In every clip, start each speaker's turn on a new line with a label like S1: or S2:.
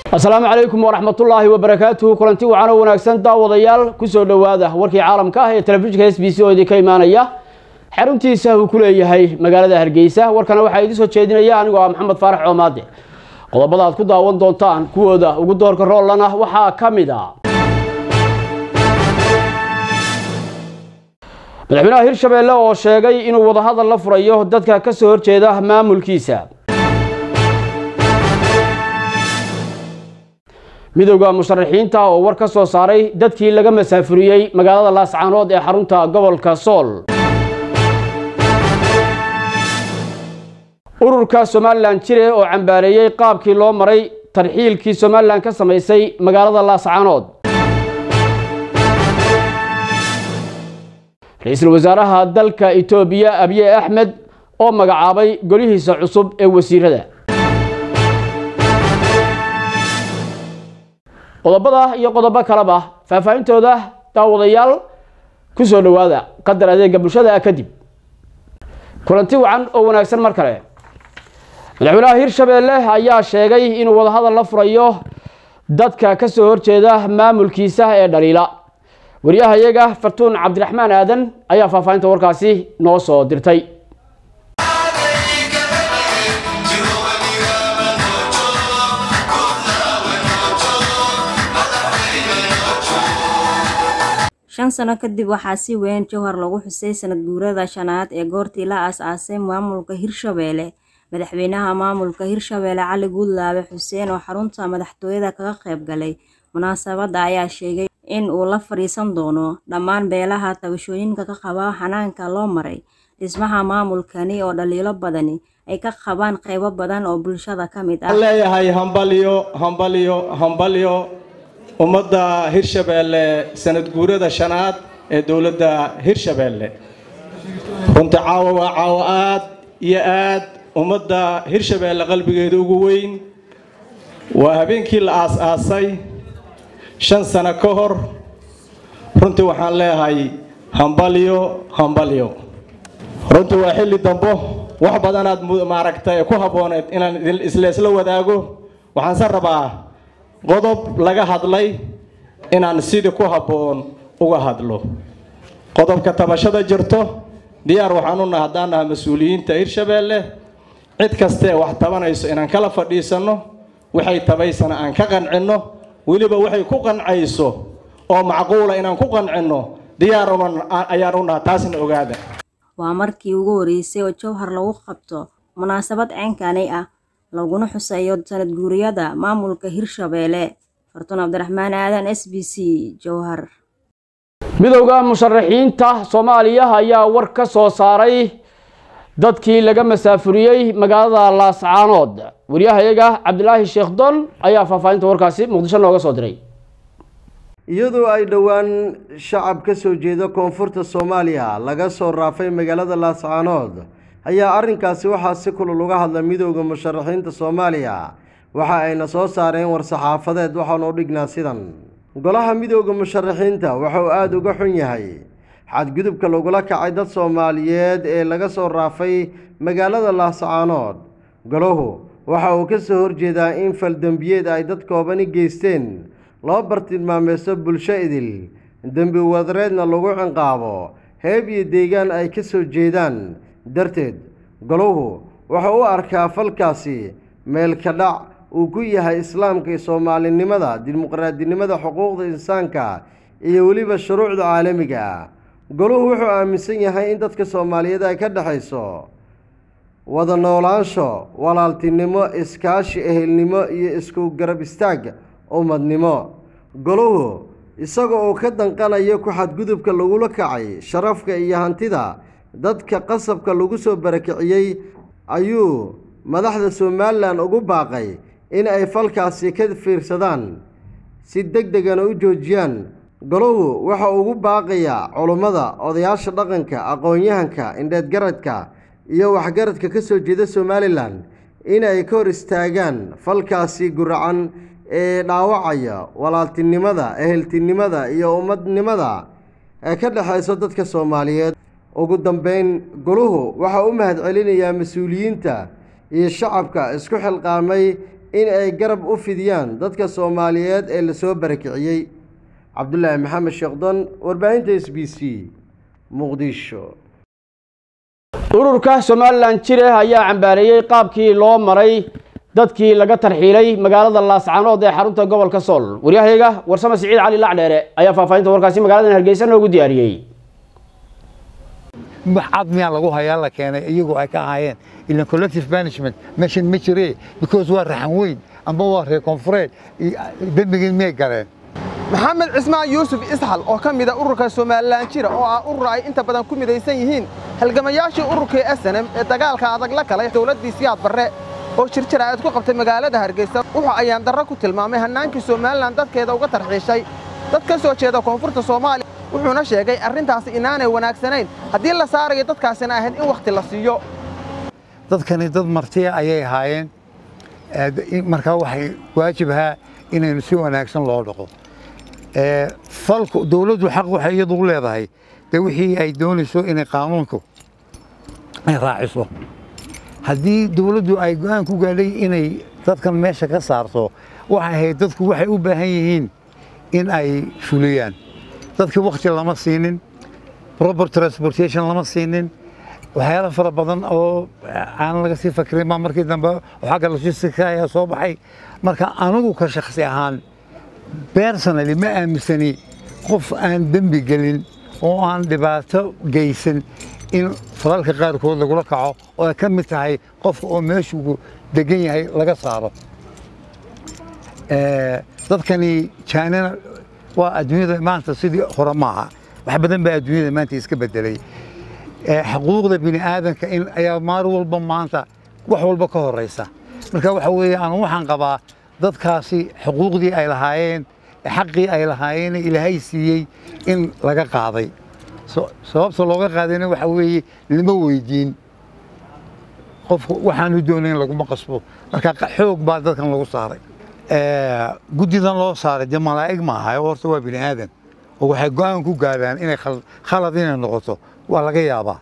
S1: asalaamu calaykum waraxmatullaahi wabarakaatuhu kulanti wacan oo wanaagsan daawadayaal kusoo dhowaada warkii caalamka ah ee telefishinka s b c oo idinka imaanaya xaruntiisa uu ku leeyahay magaalada hargeysa warkana waxaa idiin soo jeedinaya anigoo ah maxamed faarax coomaade qodobada aad ku daawan doontaan kuwooda ugu doorka roolana waxaa ka mid a madaxweynaha hirshabeelle oo sheegay inuu wadahadal la furayo dadka ka soo horjeeda maamulkiisa midowda musharaxiinta oo war ka soo saaray dadkii laga masaafuriyey magaalada laascaanood ee xarunta gobolka sool ururka somalilan jire oo cambaareeyey qaabkii loo maray tarxiilkii somalilan ka samaysay magaalada laascaanood ra-iisul wasaaraha dalka etoobiya abiye axmed oo magacaabay golihiisa cusub ee wasiirada qodobada iyo qodobo kaleba faahfaahintooda daawadayaal ku soo dhowaada qadar adeega bulshada kadib kulanti wacan oo wanaagsan mar kale madaxweynaha hirshabeelle ayaa sheegay inuu wadahadal la furayo dadka ka soo horjeeda maamulkiisa ee dhaliila wariyahayaga fartuun cabdiraxmaan aadan ayaa faahfaahinta warkaasi noo soo dirtay
S2: shan sano kadib waxaa si weyn jowhar lagu xusay sanad guurada shanaad ee goortii la aas-aasay maamulka hirshabeelle madaxweynaha maamulka hirshabeelle cali guudlaabe xuseen oo xarunta madaxtooyada kaga qayb galay munaasabadda ayaa sheegay in uu la fadhiisan doono dhammaan beelaha tabashooyinka ka qaba xanaanka loo maray dhismaha maamulkani oo dhaliilo badani ay ka qabaan qaybo badan oo bulshada ka mid ah
S3: leeyahay hambalyo hambalyo hambalyo ummadda hirshabeelle sanad guurada shanaad ee dowladda hirshabeelle runtii caawa waa caawo aad iyo aad ummadda hirshabeelle qalbigeeda ugu weyn waa habeenkii la aas-aasay shan sano ka hor runtii waxaan leeyahay hambalyo hambalyo runtii waa xilli dambo wax badanaad maaragtay ku habbooneed inaan isla isla wadaago waxaanse rabaa qodob laga hadlay inaan sidii ku habboon uga hadlo qodobka tabashada jirto diyaar waxaan u naha haddaan naha mas-uuliyiinta hirshabeelle cid kastee wax tabanayso inaan kala fadhiisanno waxay tabaysana aan ka qancinno weliba waxay ku qancayso oo macquula inaan ku qancinno diyaar ayaan u naha taasna ogaada
S2: waa markii ugu horeysay oo jowhar lagu qabto munaasabad ceenkani ah laguna xuseeyo sanad guuriyada maamulka hirshabeelle fartuun cabdiraxmaan aadan s b c jowhar
S1: midowda musharaxiinta soomaaliya ayaa war ka soo saaray dadkii laga masaafuriyey magaalada laascaanood waryahayaga cabdilaahi sheekh don ayaa faahfaahinta warkaasi muqdisho nooga soo diray
S4: iyadoo ay dhowaan shacab ka soo jeeda koonfurta soomaaliya laga soo raafay magaalada laascaanood ayaa arrinkaasi waxaa si kulul uga hadla midowda musharaxiinta soomaaliya waxa ayna soo saareen war-saxaafadeed waxaanu u dhignaa sidan golaha midowda musharaxiinta wuxuu aada uga xun yahay xadgudubka lagula kacay dad soomaaliyeed ee laga soo raafay magaalada laascaanood golahu waxa uu ka soo horjeedaa in faldembiyeed ay dad koobani geysteen loo bartilmaameysto bulsho idil dembi wadareedna lagu cinqaabo heeb iyo deegaan ay ka soo jeedaan darteed golahu wuxuu u arkaa falkaasi meelka dhac uu ku yahay islaamka iyo soomaalinimada dimuqraadinimada xuquuqda insaanka iyo weliba shuruucda caalamiga ah golahu wuxuu aaminsan yahay in dadka soomaaliyeed ay ka dhexayso wada noolaansho walaaltinimo iskaashi ehelnimo iyo isku garab istaag ummadnimo golahu isaga oo ka danqanayo ku xadgudubka lagula kacay sharafka iyo hantida dadka qasabka lagu soo barakiciyey ayuu madaxda somalilan ugu baaqay in ay falkaasi ka fiirsadaan si deg degana u joojiyaan golahu waxa ugu baaqayaa culummada odayaasha dhaqanka aqoon-yahanka indheedgaradka iyo waxgaradka ka soo jeeda somalilan inay ka hor istaagaan falkaasi guracan ee dhaawacaya walaaltinimada eheltinimada iyo ummadnimada ee ka dhexayso dadka soomaaliyeed ugu dambeyn goluhu waxaa u mahad celinayaa mas-uuliyiinta iyo shacabka isku xilqaamay in ay garab u fidiyaan dadka soomaaliyeed ee lasoo barakiciyey cabdulaahi maxamed sheekhdon warbaahinta s b c muqdisho
S1: ururka somalilan jire ayaa cambaareeyey qaabkii loo maray dadkii laga tarxiilay magaalada laascaanood ee xarunta gobolka sool waryahayga warsame siciid cali lacdheere ayaa faahfaahinta warkaasi magaaladan hargeysa noogu diyaariyey
S5: cad miyaa lagu hayaa la keenay iyagoo ay ka ahaayeen ilan collective management meeshan ma jiree because waa raxan weyn amba waa reer koonfureed dembigii miyay galeen
S6: maxamed cismaan yuusuf isxal oo ka mida ururka somalilan jira oo ah urur ay inta badan ku midaysan yihiin halgamayaashii ururkii snm ee dagaalka adag la galay dowladdii siyaad barre oo jirjir aad ku qabtay magaalada hargeysa wuxuu ayaan darro ku tilmaamay hannaankii somalilan dadkeeda uga tarxiishay dad ka soo jeeda koonfurta soomaaliya wuxuuna sheegay arrintaasi inaanay wanaagsanayn haddii la saarayo dadkaasina ahayd in wakhti la siiyo
S5: dadkani dad martiya ayay ahaayeen markaa waxay waajib ahaa inaynu si wanaagsan loo dhaqo falku dowladdu xaq waxay iyadu u leedahay dee wixii ay doonayso inay qaanuunku ay raaciso haddii dowladdu ay go'aan ku gaadhay inay dadkan meesha ka saarto waxay ahayd dadku waxay u baahan yihiin in ay fuliyaan dadkii wakhti lama siinin proper transportation lama siinin waxyaalo fara badan oo aan laga sii fakirin baa markii dambe xagga logistica ayaa soo baxay marka anigu ka shakhsi ahaan personally ma aaminsani qof aan dembi gelin oo aan dhibaato geysan in falalka qaarkood lagula kaco oo ay ka mid tahay qofka oo meeshuu degan yahay laga saaro dadkani jaanina waa adduunyada maanta sidii hore maaha wax badan baa adduunyada maanta iska bedelay xuquuqda bini aadanka in ayaa maar walba maanta wax walba ka horeysa marka waxa weeye anu waxaan qabaa dadkaasi xuquuqdii ay lahaayeen xaqii ay lahaayeen ilaahay siiyey in laga qaaday sababta looga qaadayna waxa weeye lama weydiin qofku waxaanu doonayn laguma qasbo marka xoog baa dadkan lagu saaray guddidan loo saaray dee malaa'ig ma aha horta waa bini aadan oo waxay go'aan ku gaadhaan inay khalad inay noqoto waa laga yaabaa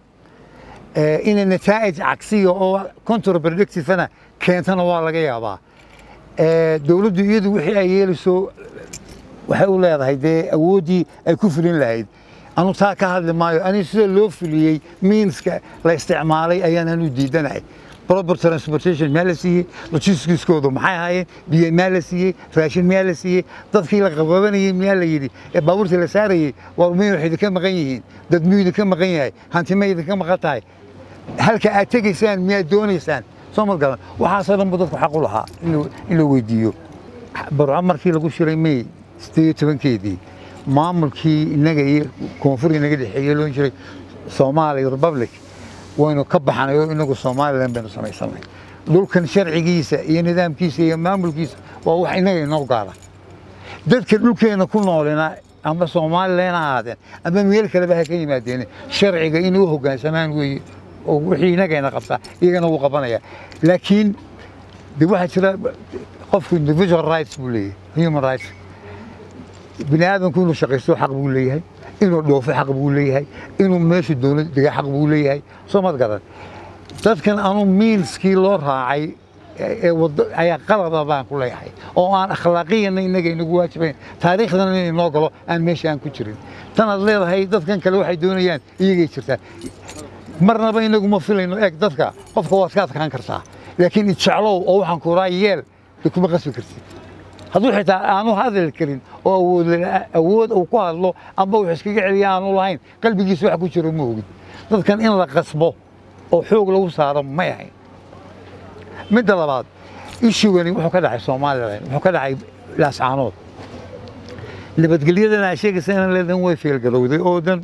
S5: inay nataa'ij cagsiya oo counterproductivena keentana waa laga yaabaa dowladdu iyadu wixii ay yeelayso waxay u leedahay dee awooddii ay ku fulin lahayd anu taa ka hadli maayo aniga sida loo fuliyey miinska la isticmaalay ayaan anu diidanahay proper transportation miyaa la siiyey logistiskoodu maxay ahaayeen biyo miyaa la siiyey raashin miyaa la siiyey dadkii la qababanayey miyaa la yidhi ee baabuurtii la saarayey war miyay wax idinka maqan yihiin dad miyuu idinka maqan yahay hanti may idinka maqan tahay halka aad tegaysaan miyaad doonaysaan soo ma garan waxaasoo dhan bu dadku xaq u lahaa in la weydiiyo barco markii lagu shiray may sideed iyo tobankeedii maamulkii innaga iyo koonfur inaga dhexeeye loon jiray soomaaliya republic waynu ka baxnay oo inagu somalilan baynu samaysanay dhulkan sharcigiisa iyo nidaamkiisa iyo maamulkiisa waa wax inaga inoo gaara dadka dhulkeena ku noolina ama somalilan ha ahaadeen ama meel kaleba ha ka yimaadeen sharciga inay u hoggaansamaan weeye oo wixii inagayna qabtaa iyagana wuu qabanaya laakiin de waxaa jira qofku individual rights buu leeyahay human rights bini aadamku inuu shaqaysto xaq buu leeyahay inuu dhoofo xaq buu leeyahay inuu meeshu dowlad dega xaq buu leeyahay soo mad garan dadkan anu miinskii loo raacay ee wado ayaa qalada baan ku leeyahay oo aan akhlaaqiyana inaga inagu waajibayn taariikhdana inay noo galo aan meesha aan ku jirin tanaad leedahay dadkan kale waxay doonayaan iyagay jirtaa marnaba inaguma filayno eeg dadka qofka waad ka adkaan kartaa laakiin ijeclow oo waxaan kuraa yeel de kuma qasbi kartid hadduu xitaa aanu hadli karin oo awood awood uu ku hadlo amba wax iskaga celiya aanu lahayn qalbigiisa wax ku jiro ma ogid dadkan in la qasbo oo xoog lagu saaro may ahayn midda labaad ishugani wuxuu ka dhacay somalilan wuxuu ka dhacay laascaanood nabadgelyadana ay sheegaysa in leedan way feelgarowday oo dan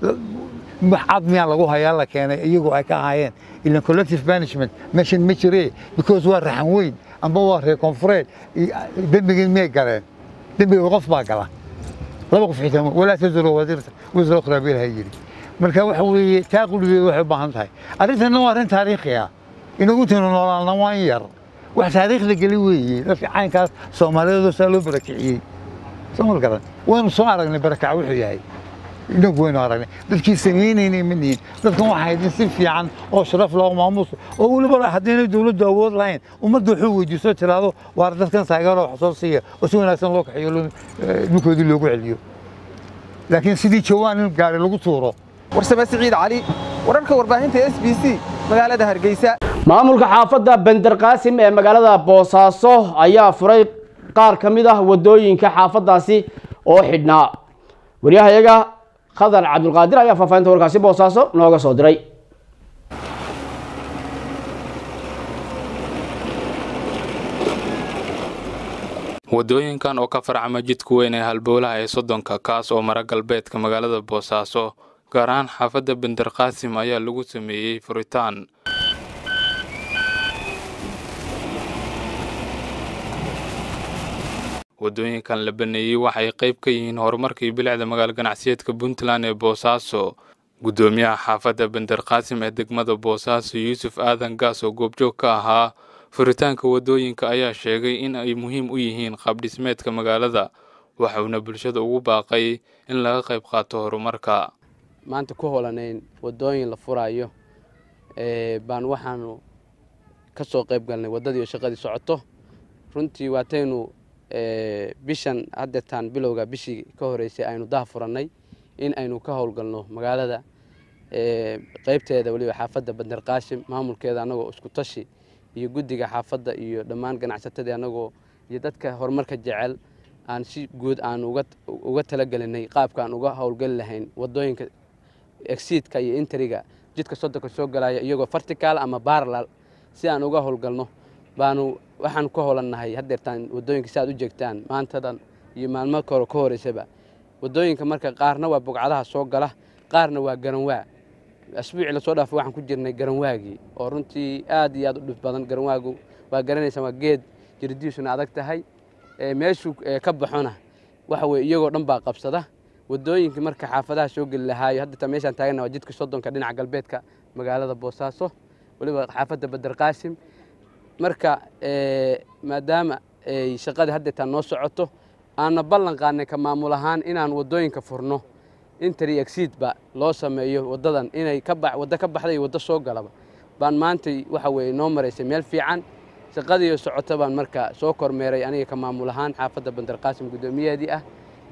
S5: cad miyaa lagu hayaa la keenay iyagoo ay ka ahaayeen ilan collective management meeshan ma jiree because waa raxan weyn amba waa reer koonfureed dembigii miyay galeen dembiga qof baa gala laba qof xitaa walaa tazuro wasiirta wasra ukhraa bilaha yidhi marka waxa weeye taa quligeedu waxay u baahan tahay arrintanna waa arrin taariikhi ah inagu tinu noolaalna waa in yar wax taariikhda geli weeye dadka caynkaas soomaaliyeed saa loo barakiciyey soo mal garan waynu soo aragnay barakac wuxuu yahay inagu waynu aragnay dadkii samaynaynay ma nihin dadkan waxaa hayd in si fiican oo sharaf loo maamuus oo weliba haddaynay dowladdu awood lahayn ummadda wuxuu weydiiso tiraahdo waar dadkan taageero wax soo siiya oo si wanaagsan loo kaxeeyo dhulkoodii loogu celiyo laakiin sidii jawaan in gaari lagu tuuro
S6: warsame siciid cali wararka warbaahinta s b c magaalada hargeysa
S1: maamulka xaafadda bender qaasim ee magaalada boosaaso ayaa furay qaar ka mid ah wadooyinka xaafaddaasi oo xidhnaa waryahayaga khadar cabdulqaadir ayaa faahfaahinta warkaasi boosaaso nooga soo diray
S7: wadooyinkan oo ka farcama jidka weyn ee halbowlaha ee soddonka kaas oo mara galbeedka magaalada boosaaso gaar ahaan xaafadda bender qaasim ayaa lagu sameeyey furitaan wadooyinkan la baneeyey waxay qayb ka yihiin horumarkii bilicda magaalo ganacsiyeedka puntland ee boosaaso guddoomiyaha xaafadda bender qaasim ee degmada boosaaso yuusuf aadan gaas oo goobjoog ka ahaa furitaanka wadooyinka ayaa sheegay in ay muhiim u yihiin qaabdhismeedka magaalada waxauna bulshada ugu baaqay in laga qayb qaato horumarka
S8: maanta ku holanayn wadooyin la furaayo baan waxaanu ka soo qayb galnay waddadii oo shaqadii socoto runtii waataynu bishan haddeetaan bilowga bishii ka horeysay aynu daha furannay in aynu ka howlgalno magaalada qaybteeda weliba xaafadda bander qaashim maamulkeeda annagoo isku tashi iyo guddiga xaafadda iyo dhammaan ganacsatadii annagoo iyo dadka horumarka jecel aan si guud aan uga talagelinay qaabka aan uga howlgeli lahayn wadooyinka exidka iyo interiga jidka soddonka soo galaya iyagoo fartical ama baralal si aan uga howlgalno baanu waxaan ku howlannahay haddeertaan wadooyinka si aad u jeegtaan maantadan iyo maalmo kore ka horeysaba wadooyinka marka qaarna waa bugcadaha soo gala qaarna waa garanwaa asbuucii lasoo dhaafay waxaan ku jirnay garanwaagii oo runtii aad iyo aad u dhib badan garanwaagu waa garanaysaan waa geed jiridiisuna adag tahay meeshuu ka baxona waxa weye iyagoo dhan baa qabsada wadooyinkii marka xaafadaha soo geli lahaayo haddata meeshaan taagana waa jidka soddonka dhinaca galbeedka magaalada boosaaso weliba xaafadda bader qaasim marka maadaama ay shaqadii haddeetaan noo socoto aanna ballan qaadnay ka maamul ahaan inaan wadooyinka furno interi exidba loo sameeyo wadadan inay waddo ka baxda iyo waddo soo galaba baan maantay waxa weye noo maraysay meel fiican shaqadiiyo socota baan marka soo kormeeray aniga ka maamul ahaan xaafadda bander qaasim guddoomiyaheedii ah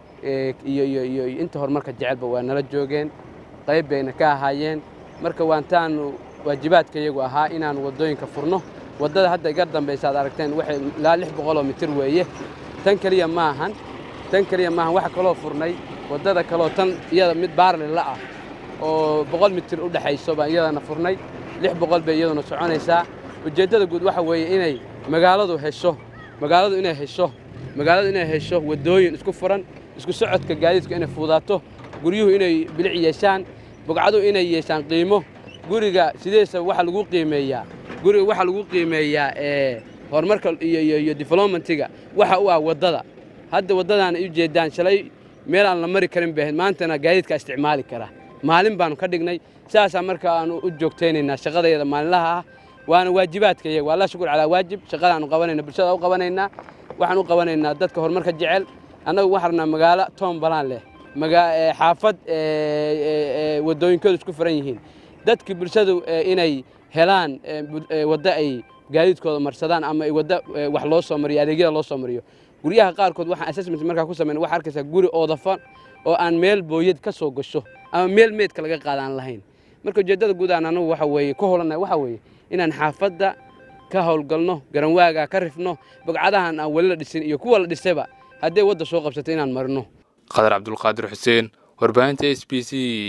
S8: iyo iyo iyo inta horumarka jecelba waa nala joogeen qayb bayna ka ahaayeen marka waantaanu waajibaadka iyagu ahaa inaan wadooyinka furno waddada hadda iga dambaysa ad aragteen waxay ilaa lix boqoloo mitir weeye tan keliya ma ahan tan keliya maahan waxa kaloo furnay waddada kaloo tan iyada mid baarlila ah oo boqol mitir u dhexayso baan iyadana furnay lix boqol bay iyaduna soconaysaa ujeeddada guud waxa weeye inay magaaladu hesho magaaladu inay hesho magaaladu inay hesho waddooyin isku furan isku socodka gaadiidku inay fuudaato guryuhu inay bilic yeeshaan bugcadu inay yeeshaan qiimo guriga sideesa waxa lagu qiimeeyaa guriga waxaa lagu qiimeeyaa horumarka iyo iyo iyo developmentiga waxa u ah waddada hadda waddadaan ay ujeedaan shalay meel aan la mari karin bay ahayd maantana gaadiidkaa isticmaali kara maalin baanu ka dhignay saasaa marka aanu u joogtaynaynaa shaqadayada maalinlaha ah waana waajibaadka iyaga waa la shukur calaa waajib shaqadaanu qabanayna bulshada u qabanaynaa waxaan u qabanaynaa dadka horumarka jecel annagu waxaan rabnaa magaalo toon balaan leh xaafad waddooyinkoodu isku furan yihiin dadkii bulshadu inay helaan waddo ay gaadiidkooda marsadaan ama waddo wax loo soo mariyo adeegyada loo soo mariyo guryaha qaarkood waxaan assessment markaa ku samayn waxaa arkaysaa guri oodafan oo aan meel booyad ka soo gasho ama meel meedka laga qaada aan lahayn marka ujeeddada guud aan anagu waxa weeye ku howlanahay waxa weeye inaan xaafadda ka howlgalno garanwaaga ka rifno bogcadahan aan weli la dhisin iyo kuwa la dhisayba hadday wadda soo qabsato inaan marino
S7: qadar cabdulqaadir xuseen warbaahinta s b c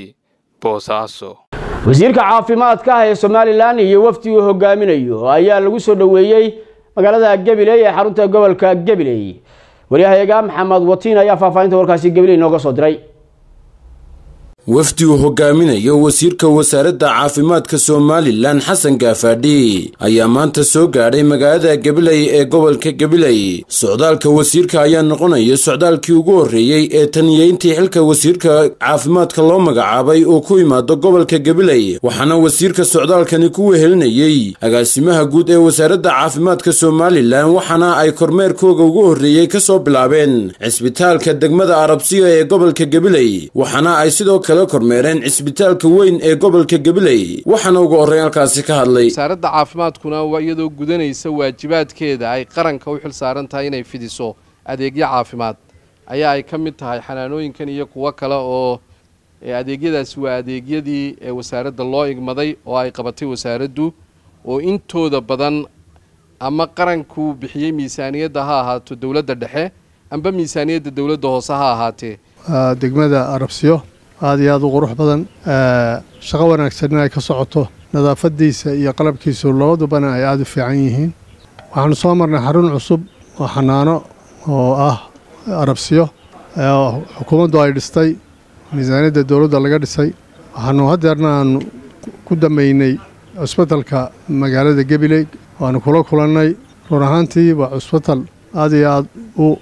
S7: boosaaso
S1: wasiirka caafimaadka ah ee somalilan iyo wafdi uu hogaaminayo ayaa lagu soo dhoweeyey magaalada gabiley ee xarunta gobolka gabiley waryahayaga maxamed watiin ayaa faahfaahinta warkaasi gabiley nooga soo diray
S9: wafdi uu hogaaminayo wasiirka wasaaradda caafimaadka somalilan xasan gaafaadhi ayaa maanta soo gaadhay magaalada gabiley ee gobolka gabiley socdaalka wasiirka ayaa noqonaya socdaalkii ugu horreeyey ee taniyeyntii xilka wasiirka caafimaadka loo magacaabay uu ku yimaado gobolka gabiley waxaana wasiirka socdaalkani ku wehelinayey agaasimaha guud ee wasaaradda caafimaadka somalilan waxaana ay kormeerkooga ugu horreeyey kasoo bilaabeen cisbitaalka degmada arabsiya ee gobolka gabiley waxaana ay sidoo kale kormeereen cisbitaalka weyn ee gobolka gabiley waxaana ugu horreyn halkaasi ka hadlay
S10: wasaaradda caafimaadkuna iyadoo gudanaysa waajibaadkeeda ay qaranka u xil saaran tahay inay fidiso adeegyo caafimaad ayaa ay ka mid tahay xanaanooyinkan iyo kuwo kale oo adeegyadaasi waa adeegyadii ee wasaaradda loo igmaday oo ay qabatay wasaaraddu oo intooda badan ama qaranku bixiyey miisaaniyadda ha ahaato dowladda dhexe amba miisaaniyadda dowladda hoose ha ahaatee
S11: degmada arabsiyo aada iyo aada u qurux badan shaqo wanaagsan in ay ka socoto nadaafadiisa iyo qalabkiisu labadubana ay aada u fiican yihiin waxaanu soo marnay xarun cusub oo xanaano oo ah arabsiyo xukuumaddu ay dhistay miisaaniyadda dowladda laga dhisay waxaanu haddeerna aanu ku dameynay cusbitalka magaalada gabiley waanu kula kulannay run ahaantii waa cusbital aada iyo aada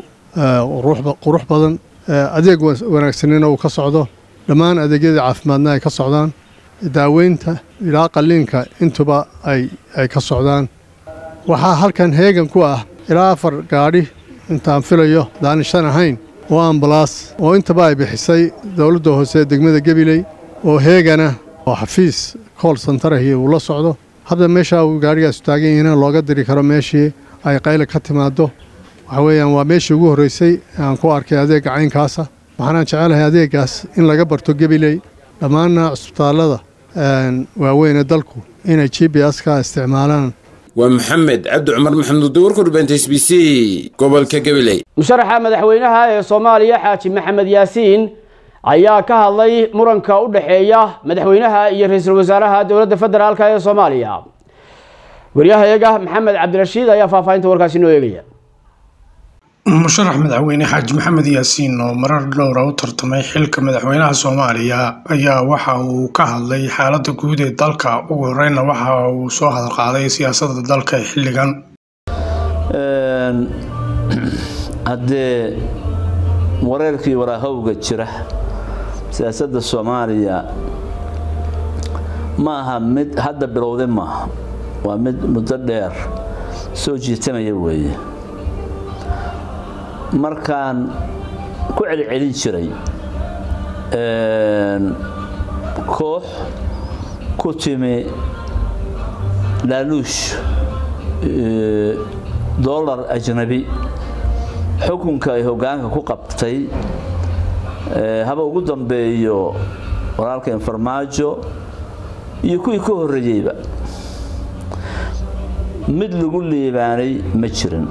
S11: u qurux badan adeeg wanaagsanina uu ka socdo dhammaan adeegyada caafimaadna ay ka socdaan daaweynta ilaa qalliinka intuba ay ka socdaan waxaa halkan heegan ku ah ilaa afar gaadhi intaan filayo daani shan ahayn oo ambalaas oo intaba ay bixisay dowladda hoose ee degmada gabiley oo heegana oo xafiis kool santarahi uu la socdo hadda meeshaa uu gaadhigaasu taagan yahina looga diri karo meeshii ay qayla ka timaaddo waxa weeyaan waa meeshii ugu horreysay aan ku arkay adeegga caynkaasa waxaanaan jecelahay adeeggaas in laga barto gabiley dhammaanna cusbitaallada waaweyn ee dalku inay g b s ka isticmaalaan
S9: waa maxamed cabdi cumar maxamuud warka warbaahinta s b c gobolka gabiley
S1: musharaxa madaxweynaha ee soomaaliya xaaji maxamed yaasiin ayaa ka hadlay muranka u dhexeeya madaxweynaha iyo ra-iisul wasaaraha dowladda federaalk ee soomaaliya waryahayaga maxamed cabdirashiid ayaa faahfaahinta warkaasi noo eegaya
S12: musharax madaxweyne xaaji maxamed yaasiin oo marar dhowra u tartamay xilka madaxweynaha soomaaliya ayaa waxa uu ka hadlay xaaladda guud ee dalka ugu horreynna waxa uu soo hadalqaaday siyaasadda dalka ee xilligan
S13: haddee wareerkii waraahowga jira siyaasadda soomaaliya ma aha mid hadda bilowday maaha waa mid muddo dheer soo jiitamaya weeye markaan ku celcelin jiray koox ku timi laaluush dollar ajnabi xukunka ay hoggaanka ku qabtay haba ugu dambeeyo walaalka infarmaajo iyo kuwii ka horreeyeyba mid lagu liibaanay ma jirin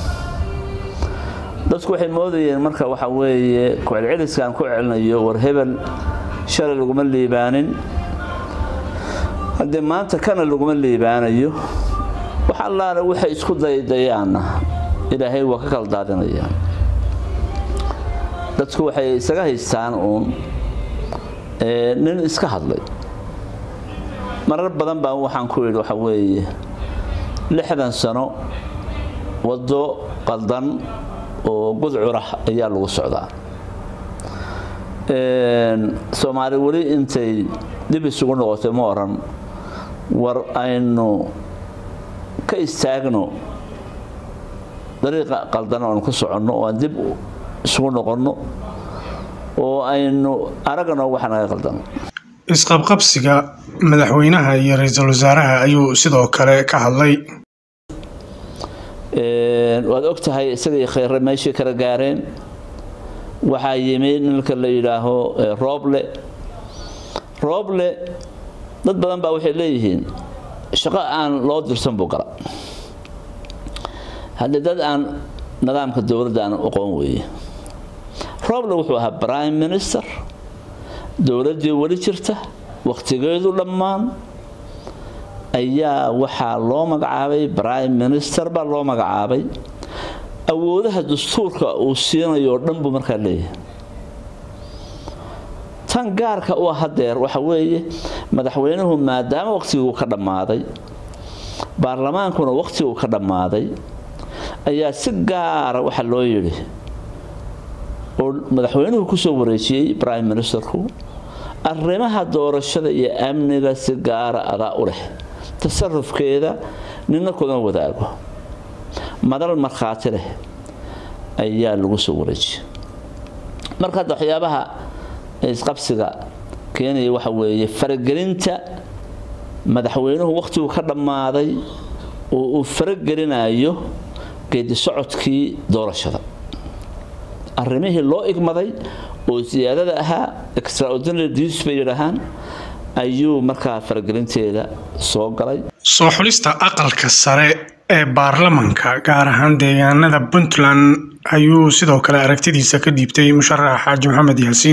S13: dadku waxay moodayeen marka waxa weeye kucelceliskaan ku celinayo war hebel shalay laguma liibaanin haddee maanta kana laguma liibaanayo wax allaale waxay isku daydayaanna ilaahay waa ka kala daadinaya dadku waxay isaga haystaan uun nin iska hadlay marar badan baa waxaan ku yidhi waxa weeye lixdan sano waddo qaldan oo gudcurah ayaa lagu socdaa soomaali weli intay dib isugu noqotay ma oran war aynu ka istaagno dariiqa qaldan oanu ka soconno oo aan dib isugu noqonno oo aynu aragno waxa naga qaldan
S12: isqabqabsiga madaxweynaha iyo ra-iisul wasaaraha ayuu sidoo kale ka hadlay
S13: waad og tahay isagii khayre meeshii kala gaareen waxaa yimi ninka la yidhaaho rooble rooble dad badan baa waxay leeyihiin shaqo aan loo dirsan buu gala haddii dad aan nidaamka dowladda aan aqoon weeye rooble wuxuu ahaa prime minister dowladdii weli jirta wakhtigeedu dhammaan ayaa waxaa loo magacaabay prime minister baa loo magacaabay awoodaha dastuurka uu siinayo oo dhan buu markaa leeyahay tan gaarka u ah hadeer waxa weeye madaxweynuhu maadaama waqtiguu ka dhammaaday baarlamaankuna waqtiguu ka dhammaaday ayaa si gaara waxa loo yidhi oo madaxweynuhu kusoo wareejiyey prime ministerku arrimaha doorashada iyo amniga si gaara adaa u leh tasarufkeeda nina kuma wadaago madal markhaati leh ayaa lagu soo wareejiyay marka hadda waxyaabaha isqabsiga keenaya waxa weeye faragelinta madaxweynuhu waqtigu ka dhammaaday oo uu faragelinayo geedi socodkii doorashada arrimihii loo igmaday oo siyaadada ahaa extraordinary dues bay yidhaahaan ayuu markaa faragelinteeda soo galay
S12: soo xulista aqalka sare ee baarlamanka gaar ahaan deegaanada puntland ayuu sidoo kale aragtidiisa ka dhiibtay musharax xaaji maxamed yaasiin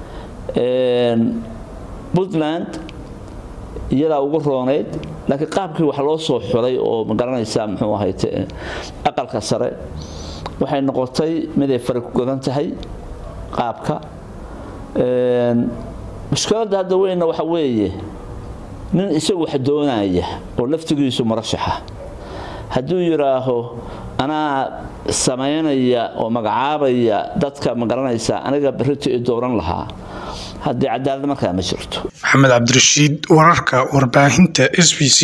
S13: puntland iyadaa ugu rooneyd laakiin qaabkii wax loo soo xulay oo magaranaysaa muxuu ahayte aqalka sare waxay noqotay miday fari ku godan tahay qaabka mushkiladda hadda weynna waxa weeye nin isagu wax doonaya oo laftigiisu murashaxa hadduu yidhaaho anaa samaynaya oo magacaabaya dadka magaranaysa aniga berrito i dooran lahaa haddii cadaalad markaa ma jirto
S12: maxamed cabdirashiid wararka warbaahinta s b c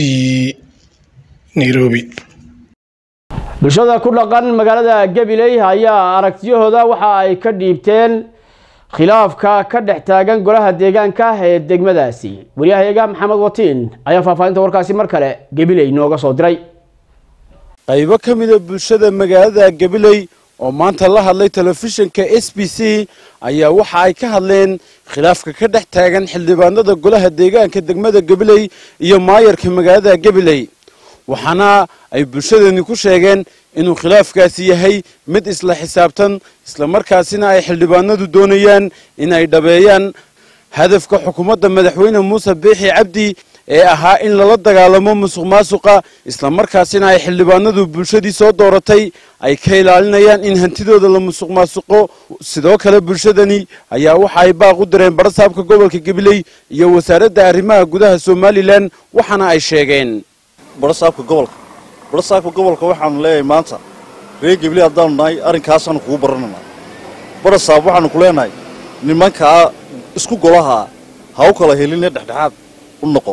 S12: nairobi
S1: bulshada ku dhaqan magaalada gabiley ayaa aragtiyahooda waxa ay ka dhiibteen khilaafka ka dhex taagan golaha deegaanka ee degmadaasi waryahayaga maxamed watiin ayaa faahfaahinta warkaasi mar kale gabiley nooga soo diray
S14: qaybo ka mida bulshada magaalada gabiley oo maanta la hadlay telefishinka s b c ayaa waxa ay ka hadleen khilaafka ka dhex taagan xildhibaanada golaha deegaanka degmada gabiley iyo maayarka magaalada gabiley waxaana ay bulshadani ku sheegeen inuu khilaafkaasi yahay mid isla xisaabtan islamarkaasina ay xildhibaanadu doonayaan in ay dhabeeyaan hadafka xukuumadda madaxweyne muuse biixi cabdi ee ahaa in lala dagaalamo musuq maasuqa islamarkaasina ay xildhibaanadu bulshadii soo dooratay ay ka ilaalinayaan in hantidooda la musuq maasuqo sidoo kale bulshadani ayaa waxa ay baaq u direen barasaabka gobolka gabiley iyo wasaaradda arrimaha gudaha somalilan waxaana ay sheegeen
S15: barasaabka gobolka barasaabka gobolka waxaanu leeyahay maanta reer gabiley haddaanu nahay arrinkaasaanu kugu barananaa barasaab waxaanu ku leenahay nimankaa isku golaha ha u kala helinee dhexdhexaad u noqo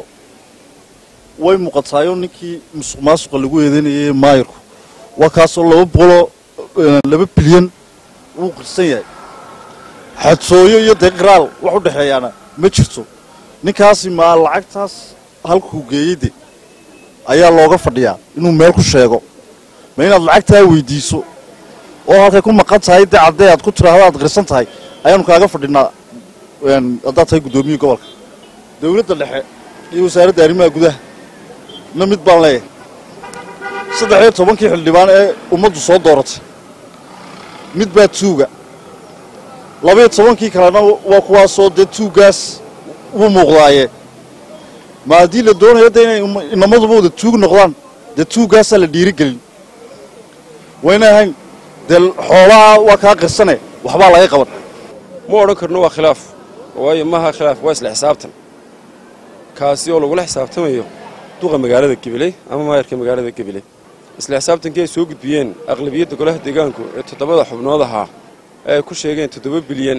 S15: way muuqataayo ninkii musuq maasuqa lagu eedeynayay maayirku waa kaasoo laba boqoloo laba bilyan wuu qirsan yahay xadsooyo iyo dee qiraal wax u dhexeeyaana ma jirto ninkaasi maa lacagtaas halkuu geeyey de ayaa looga fadhiyaa inuu meel ku sheego ma inaad lacagtaa weydiiso oo halkay ku maqan tahay dee caddee aad ku tiraahdo aad qirsan tahay ayaanu kaaga fadhinaa haddaad tahay guddoomiyii gobolka dowladda dhexe iyo wasaaradda arrimaha gudaha na mid baan leeyahay saddex iyo tobankii xildhibaan ee ummaddu soo dooratay mid baa tuuga labaiyo tobankii kalena waa kuwaasoo dee tuuggaas wuu muuqdaaye ma haddii la doonayo dee inay inamaduba wada tuug noqdaan dee tuuggaasaa la dhiirigelin wayna ahayn dee xoolaha waa kaa qirsane waxbaa laga qaban
S16: ma odhan karno waa khilaaf waayo maaha khilaaf waa isla xisaabtan kaasi oo lagula xisaabtamayo duqa magaalada gabiley ama maayarka magaalada gabiley isla xisaabtankii ay soo gudbiyeen aqlabiyadda golaha deegaanku ee toddobada xubnood ahaa ee ay ku sheegeen toddoba bilyan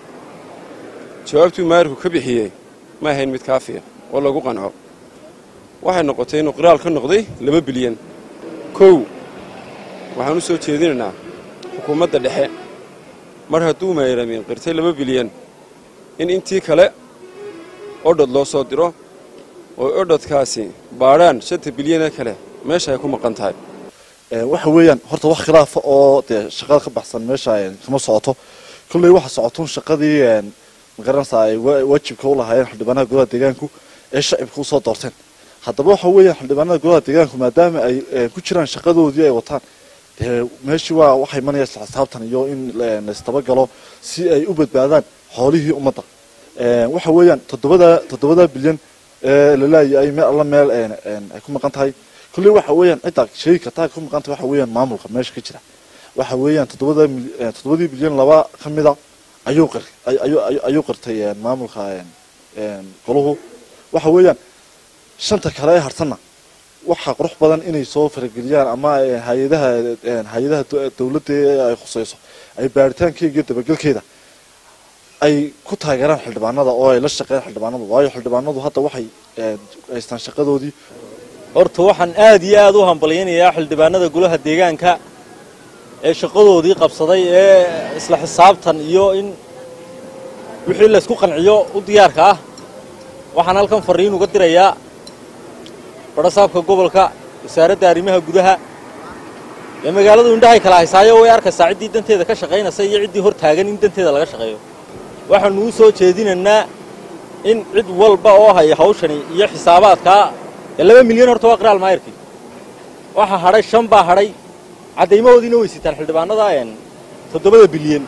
S16: jawaabtuu maayarku ka bixiyey ma ahayn mid kaafiya oo lagu qanco waxay noqotay inuu qiraal ka noqday laba bilyan kow waxaan u soo jeedinaynaa xukuumadda dhexe mar hadduu maayaramin qirtay laba bilyan in intii kale odhod loo soo diro oo odhodkaasi baadhaan shanta bilyanee kale meesha ay ku maqan tahay
S15: waxa weeyaan horta wax khilaafa oo dee shaqada ka baxsan meesha kama socoto kolley waxa socotun shaqadii magaranaysaa ay waajibka u lahaayeen xildhibaanaha golaha deegaanku ee shacibka usoo doorteen haddaba waxa weeyaan xildhibaanada golaha deegaanku maadaama ay ku jiraan shaqadoodii ay wataan dee meeshii waa waxay imanaya isla xisaabtan iyo in laistabagalo si ay u badbaadaan xoolihii ummadda waxa weeyaan toddobada toddobada bilyan ee laleeyahay meel alla meel ay ku maqan tahay kolley waxa weeyaan cidda sheegi kartaa ku maqan tahay waxa weeyaan maamulka meesha ka jira waxa weeyaan toddobada toddobadii bilyan laba ka mida ayuu qir ayuu ayuu qirtay maamulka goluhu waxa weeyaan shanta kale ee harsanna waxaa qurux badan inay soo farageliyaan ama hay-adaha hay-adaha dowladda ay khuseyso ay baaritaankeega iyo dabagelkeeda ay ku taageeraan xildhibaanada oo ay la shaqeeyaan xildhibaanadu waayo xildhibaanadu hadda waxay haystaan shaqadoodii
S17: horta waxaan aad iyo aad u hambalyaynayaa xildhibaanada golaha deegaanka ee shaqadoodii qabsaday ee isla xisaabtan iyo in wixii laysku qanciyo u diyaarka ah waxaan halkan fariin uga dirayaa badhasaabka gobolka wasaaradda arrimaha gudaha ee magaaladu indhahay kala haysaayo way arkaysaa ciddii danteeda ka shaqaynaysa iyo ciddii hor taagan in danteeda laga shaqeeyo waxaanu u soo jeedinaynaa in cid walba oo haya hawshani iyo xisaabaadkaa ee laba milyan horta waa qiraal maayarkii waxaa hadhay shan baa hadhay caddaymahoodiina way sitaan xildhibaanada toddobada bilyan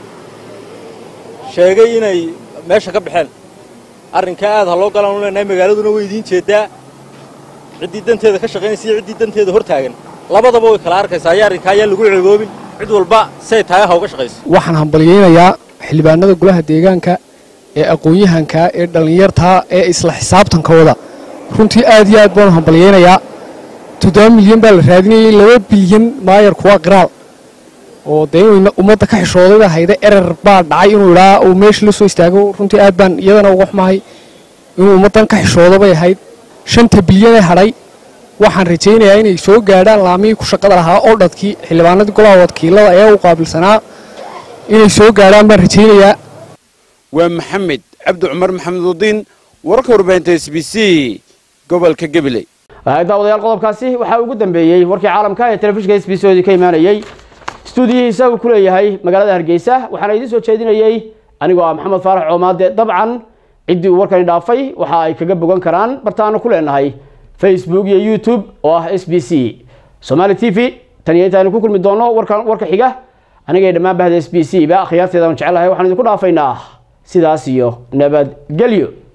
S17: sheegay inay meesha ka baxeen arrinkaa aad ha loo galaan u leenahay magaaladuna way idiin jeeddaa ciddii danteeda ka shaqaynaysa iyo ciddii danteeda hor taagan labadaba way kala arkaysaa ayaa arrinkaa ayaan lagu ceeboobin cid walba say tahay ha uga shaqayso
S18: waxaan hambalyaynayaa xildhibaanada golaha deegaanka ee aqoon-yahanka ee dhallinyartaa ee isla xisaabtankooda runtii aad iyo aad baanu hambalyaynayaa toddoba milyan baa la raadinayay laba bilyan maayarku waa qiraal oo dee inuu ummadda ka xishoodayba hayda erer baa dhacay inuu idhaa uu meesha la soo istaago runtii aad baan iyadana uga xumahay inuu ummaddan ka xishoodo bay ahayd shanta bilyanee hadhay waxaan rajaynayaa inay soo gaadhaan laamihii ku shaqada lahaa oo dhadkii xildhibaanadii golaha wakiilada ee u qaabilsanaa inay soo gaadhaan baan rajaynayaa
S14: waa maxamed cabdi cumar maxamed udiin wararka warbaahinta s b c gobolka gabiley
S1: daawadayaal qodobkaasi waxaa ugu dambeeyey warkii caalamka ee telefishinka s b c oodii ka imaanayey stuudiyihiisa uu ku leeyahay magaalada hargeysa waxaana idiin soo jeedinayey anigoo ah maxamed faarax coomaade dabcan ciddii uu warkani dhaafay waxa ay kaga bogan karaan bartaanu ku leenahay facebook iyo youtube oo ah s b c somaali t v tan iyo intaaynu ku kulmi doono warkan warka xiga anigay dhammaan bahda s b c ba akhyaarteedaan jecelahay waxaan idinku dhaafaynaa sidaas iyo nabadgelyo